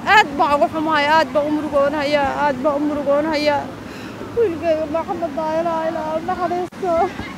aad baan uga xumahay aad baan u murugoonhayaa aad baan u murugoonhayaa wiilkayga maxamed daayilaa ilaa naxariisto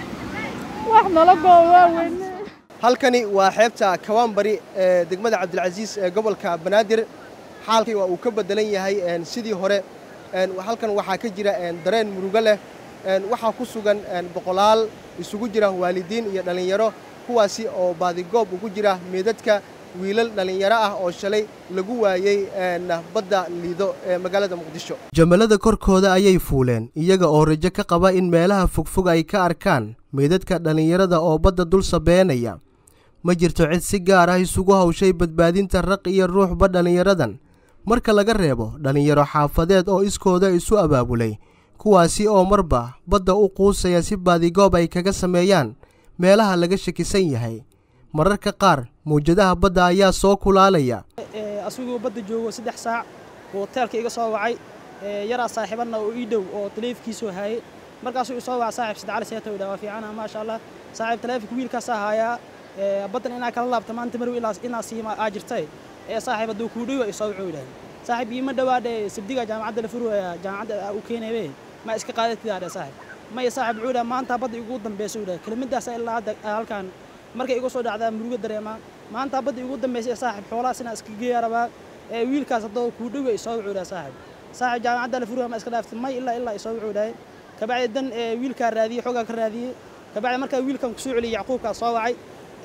wax nala goobaa weyne halkani waa xeebta kawaanbari ee degmada cabdilcasiis ee gobolka banaadir xaalkii waa uu ka beddelan yahay sidii hore halkan waxaa ka jira dareen murugo leh waxaa ku sugan boqolaal isugu jira waalidiin iyo dhallinyaro kuwaasi oo baadigoob ugu jira meedadka wiilal dhallinyaro ah oo shalay lagu waayey badda liido ee magaalada muqdisho jamalada korkooda ayay fuuleen iyaga oo rajo ka qaba in meelaha fogfog ay ka arkaan meydadka dhallinyarada oo badda dul sabeenaya ma jirto cid si gaar ah isugu hawshay badbaadinta raq iyo ruuxba dhallinyaradan marka laga reebo dhallinyaro xaafadeed oo iskooda isu abaabulay kuwaasi oo marba badda u quusaya si baadigoob ay kaga sameeyaan meelaha laga shakisan yahay mararka qaar mawjadaha badda ayaa soo kulaalaya asigoo badda joogo saddex saac oo hoteelka iga soo wacay yaraa saaxiibanna oo ii dhow oo taleefikiisoo haayay markaasuu isoo waca saaxiib sidcali seeta dha waa fiicana maasha allah saaxiib taleefonka wiilkaasaa haayaa baddan inaa kala laabta maanta marw inaa siima aa jirtay ee saaxiib hadduu kuu dhowa isoo wuxuu yidhahay saaxiib iima dhawaadhe sabdiga jaamacadda la furwaya jaamacadda u keenaye ma iska qaadatidaa dhe saaxiib maya saaxiib wuxuu dhahay maanta badda igu dambaysa u dhahay kelimadaas ilaa hadda halkan markay igu soo dhacdaa murugo dareemaa maanta badda igu dambaysa ee saaxiib xoolahaas inaa iska geeya rabaa ee wiilkaas haddoo kuu dhowa isoo wuxuu dhahay saaxiib saaxiib jaamacadda la furwaya ma iska dhaaftay may ilaa ilaa isoo wuxuu dhahay kabacdi dan wiilkaa raadiyey xoogaa ka raadiyey kabacdi markaa wiilkan kusoo celiyey yacquubkaa soo wacay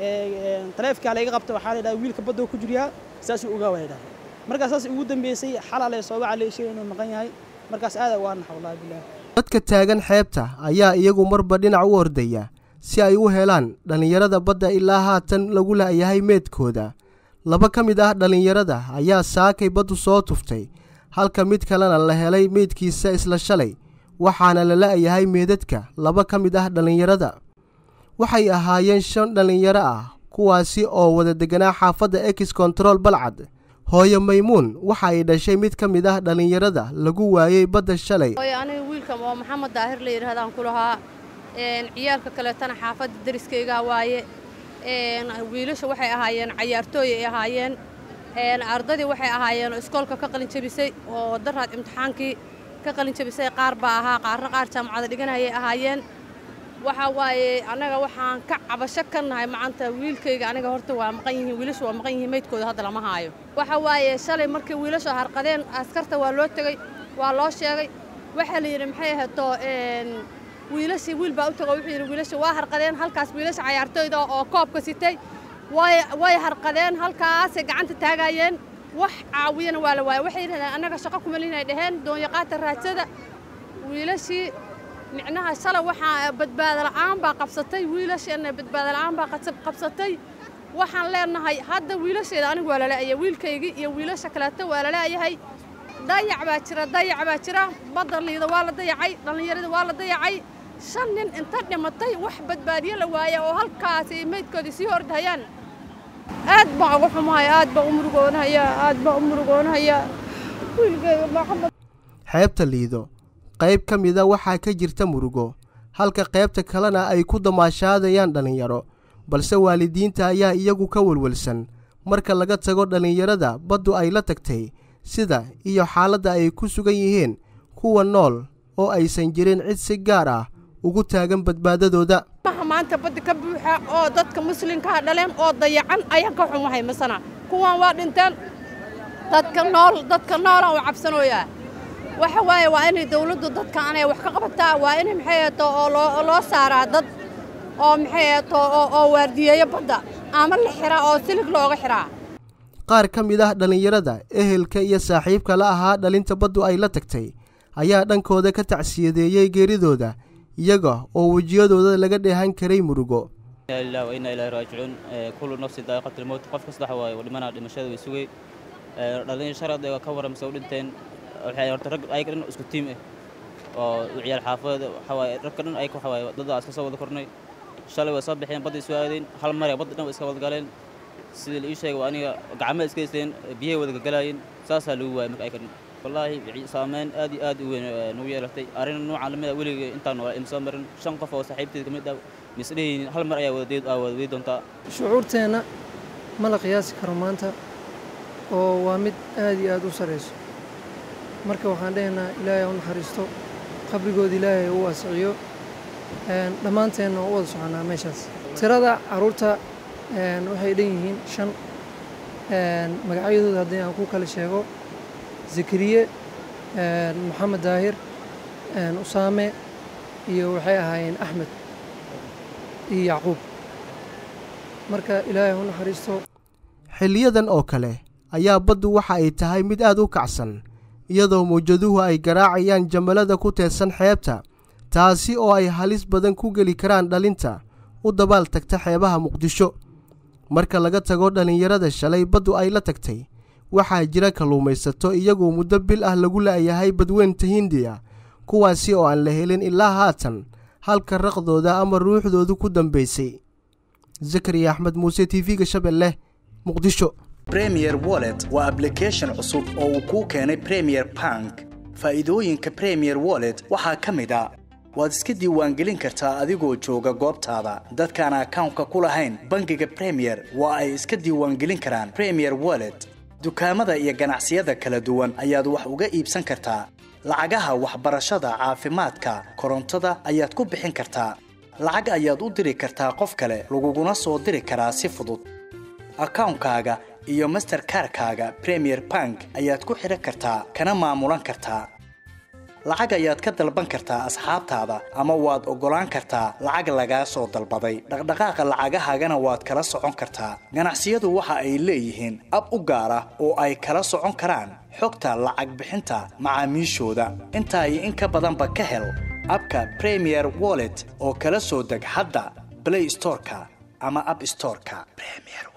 taleefkaa layga qabta waxaa la dhaha wiilka badda ku jiryaa saasuu ogaa waa dhahay markaas saas ugu dambeysay xalaa lee soo waca lee sheegay inuu maqan yahay markaas aada waa naxa wallahi bilaah dadka taagan xeebta ayaa iyagu marba dhinac u ordaya si ay u helaan dhallinyarada badda ilaa haatan lagu la'yahay meedkooda laba ka mid ah dhallinyarada ayaa saakay baddu soo tuftay halka mid kalena la helay meydkiisa isla shalay waxaana la la'yahay meedadka laba ka mid ah dhallinyarada waxay ahaayeen shan dhallinyaro ah kuwaasi oo wada deganaa xaafadda ex control balcad hooyo maymuun waxa ay dhashay mid ka mid ah dhallinyarada lagu waayey badda shalay aniga wiilkan oo maxamed daahir la yidhahdaan ku lahaa ciyaalka kaleetana xaafadda dariskaygaa waaye wiilasha waxay ahaayeen cayaartooy ay ahaayeen ardadii waxay ahaayeen oo iskoolka ka qalin jabisay oo daraad imtixaankii ka qalin jabisay qaar baa ahaa qaarna qaar jaamacada dhiganayay ahaayeen waxaa waaye annaga waxaan ka cabasho ka nahay macanta wiilkayga aniga horta waa maqan yihiin wiilashu waa maqan yihiin meydkooda hadda lama haayo waxa waaye shalay markii wiilashu harqadeen askarta waa loo tegey waa loo sheegay waxaa la yidhi maxay ahato wiilashii wiil baa u tego wuxuu yidhi wiilasha waa harqadeen halkaas wiilasha cayaartooyda oo koobka sitay way way harqadeen halkaasay gacanta taagayeen wax caawiyana waa la waayay waxay yidhahdeen annaga shaqo kuma lihinay dhaheen doonyaqaata raadsada wiilashii micnaha shalay waxaa badbaado la'aan baa qabsatay wiilasheenna badbaado la'aan baa qabsatay waxaan leenahay hadda wiilasheeda anigu waa lala'aya wiilkaygii iyo wiilasha kaleeto waa lala'yahay dayac baa jira dayac baa jira badda liida waa la dayacay dhallinyarada waa la dayacay shan nin inta dhimatay wax badbaadiyo la waaya oo halkaasi meydkoodii sii hordhayaan aad baan uga xumahay aad baan u murugoonhayaa aad baan u murugoonhayaa wiilkayga maxamed xeebta liido qayb ka mida waxaa ka jirta murugo halka qaybta kalena ay ku damaashaadayaan dhallinyaro balse waalidiinta ayaa iyagu ka welwelsan marka laga tago dhallinyarada baddu ay la tagtay sida iyo xaaladda ay ku sugan yihiin kuwa nool oo aysan jirin cid si gaar ah ugu taagan badbaadadooda maha maanta badda ka buuxa oo dadka muslimkaa dhaleen oo dayacan ayaan ka xumahay masana kuwan waa dhinteen dadka nool dadka noolaan u cabsanooyaa waxa waaye waa inay dawladdu dadka anay wax ka qabataa waa inay maxay ahato oo loo loo saaraa dad oo maxay ahato oo waardiyeeyo badda ama la xiraa oo silig looga xiraa qaar ka mid ah dhallinyarada ehelka iyo saaxiibka la ahaa dhalinta baddu ay la tagtay ayaa dhankooda ka tacsiyadeeyey geeridooda iyaga oo wejiyadooda laga dheehan karay murugo ilah wa inaa ilahi raajicuun kullu nafsin daa'iqat almowt qof kasta waxa waaye dhimanaa dhimashada way sugay dhallinyar sharad ee ka waran mise u dhinteen waxay horta rag ayaga dhan isku tiim ah oo ciyaal xaafadeed waxa waaye ragka dhan ayaga waxa waaye waddadaa iska soo wada kornay shalay way soo baxeen badda isu aadeen hal mar badda dhan way iska wada galeen sidii la ii sheegay waa aniga gacmaha iska haysteen biyahay wada gagalaayeen saasaa lagu waayay marka ayaga dhan wallaahi saameyn aad iyo aad u weyn nagu yeelatay arrin noocan lamid a weligay intaan waa ima soo marin shan qof oo saaxiibteed ka mid ah misdhehaynin hal mar ayaa wada wada doontaa shucuurteenna ma la qiyaasi karo maanta oo waa mid aad iyo aad u sarrayso marka waxaan dhehaynaa ilaahay ha u naxariisto qabrigooda ilaahay ha u waasiciyo dhammaanteenna waa u wada soconaa meeshaas tirada carruurta waxay dhan yihiin shan magacyadooda haddii aan ku kala sheego zakariye moxamed daahir usaame iyo waxay ahaayeen axmed iyo yacquub marka ilaahay ha u naxariisto xilliyadan oo kale ayaa baddu waxa ay tahay mid aad u kacsan iyadoo mawjaduhu ay garaacayaan jamalada ku teedsan xeebta taasi oo ay halis badan ku geli karaan dhalinta u dabaal tagta xeebaha muqdisho marka laga tago dhallinyarada shalay baddu ay la tagtay waxaa jira kalluumaysato iyagoo muddo bil ah lagu la'yahay badweynta hindiya kuwaasi oo aan la helin ilaa haatan halka raqdooda ama ruuxdoodu ku dambaysay zakariya axmed muuse t v-ga shabeelleh muqdisho bremier wallet waa ablication cusub oo uu kuu keenay premier bank faa'iidooyinka premier wallet waxaa ka mid a waad iska diiwaangelin kartaa adigoo jooga goobtaada dadkaan akawnka ku lahayn bangiga premier waa ay iska diiwaangelin karaan premier wallet dukaamada iyo ganacsiyada kala duwan ayaad wax uga iibsan kartaa lacagaha waxbarashada caafimaadka korontada ayaad ku bixin kartaa lacag ayaad u diri kartaa qof kale laguguna soo diri karaa si fudud akawnkaaga iyo masterkarkaaga premier bank ayaad ku xidhan kartaa kana maamulan kartaa lacag ayaad ka dalban kartaa asxaabtaada ama waad oggolaan kartaa lacag lagaa soo dalbaday dhaqdhaqaaqa lacagahaagana waad kala socon kartaa ganacsiyadu waxa ay leeyihiin ab u gaar ah oo ay kala socon karaan xogta lacag bixinta macaamiishooda intaa iyo in ka badanba ka hel abka premier wallet oo kala soo deg hadda blay storeka ama ab storeka